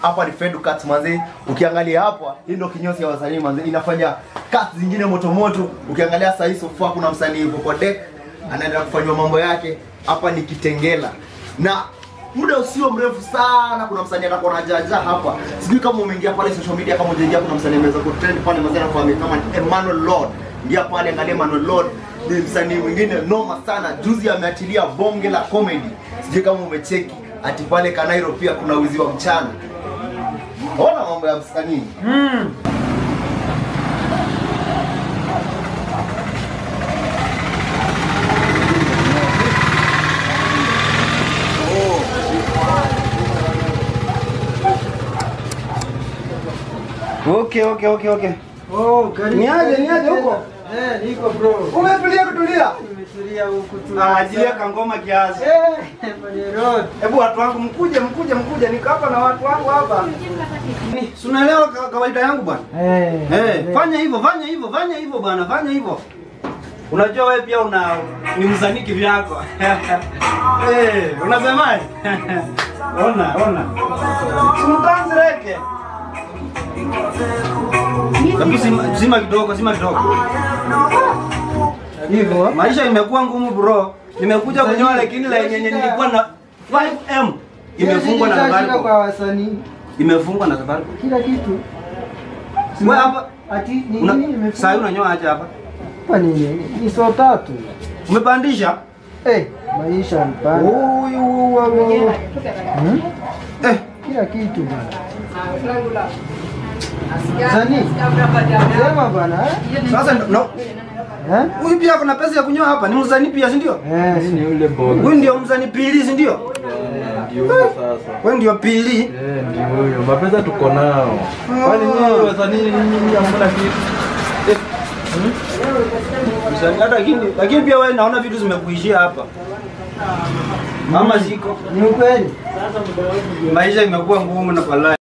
hapa ni Fed Cuts manze. Ukiangalia hapa, hii ndio kinyozi ya wasanii manze, inafanya cuts zingine moto moto. Ukiangalia sasa hii sofa kuna msanii yuko kwa deck anaenda kufanywa mambo yake. Hapa ni Kitengela. Na muda usio mrefu sana kuna msanii atakuwa anajaja hapa. Sijui kama umeingia pale social media kama hujaingia kuna msanii ameweza kutrend pale mazee anafahamika kama Emmanuel Lord. Ingia pale angalia Emmanuel Lord ni msanii mwingine noma sana. Juzi ameachilia bonge la comedy. Sijui kama umecheki ati pale Kanairo pia kuna wizi wa mchana. Ona mambo ya msanii. Okay, okay, okay, okay. Oh, karibu. Niaje, niaje huko? Eh, niko bro. Umetulia kutulia? Nimetulia huku tu. Ah, ajilia kangoma kiasi. Eh, kwenye road. Hebu watu wangu mkuje, mkuje, mkuje. Niko hapa na watu wangu hapa. Ni, si unaelewa ka- kawaida yangu bwana? Eh. Eh, fanya hivyo, fanya hivyo, fanya hivyo bwana, fanya hivyo. Unajua wewe pia una ni msanii kivyako. eh, unasemaje? ona, ona. Simtanzireke. Hebu sima, sima kidogo, sima kidogo. Hivyo. Maisha imekuwa ngumu bro. Nimekuja kunyoa lakini la yenye nilikuwa na 5M imefungwa na Shida kwa Safaricom. wasanii. Imefungwa na Safaricom. Kila kitu. Wewe hapa Ati ni una, nini imefika? saa hii unanyoa aje hapa? Hapa ni nini? Ni saa tatu. Umepandisha? Eh, maisha mpana. Huyu wame Hmm? eh Kila kitu bwana. Sanii. Sema bwana. eh? sasa ndo- no, Eh? huyu pia kuna pesa ya kunyoa hapa. Ni mzani pia, si ndio? Eh, ni yule boga. Huyu ndio mzani pili, si ndio? Ndio huyo sasa. Wewe ndio pili. Eh, ndio huyo. Mapesa tuko nao. Kwani nyinyi wasanii nyinyi hamna kitu? Eh. Mzani hata lakini lakini pia wewe naona vitu zimekuishia hapa. Mama ziko. ni ukweli. Maisha imekuwa ngumu na balaa.